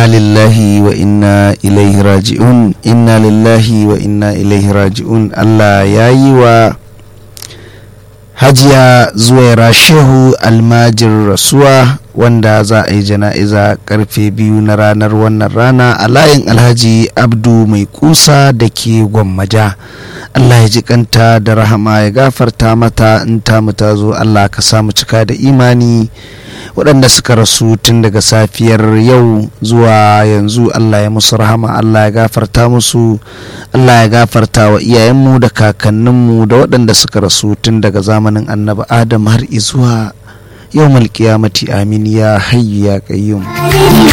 inna lillahi wa inna ilaihi raji'un inna lillahi wa inna ilaihi raji'un allah ya yi wa hajiya zuwaira shehu almajir rasuwa wanda za a yi jana'iza karfe biyu na ranar wannan rana a layin alhaji abdu mai kusa da ke gwammaja allah ya ji kanta da rahama ya gafarta mata in ta ta zo allah ka samu cika da imani waɗanda suka rasu tun daga safiyar yau zuwa yanzu allah ya musu rahama allah ya gafarta musu allah ya gafarta wa iyayenmu da kakanninmu da waɗanda suka rasu tun daga zamanin annabi adam har izuwa yau malkiyamati amin ya hayyu ya qayyum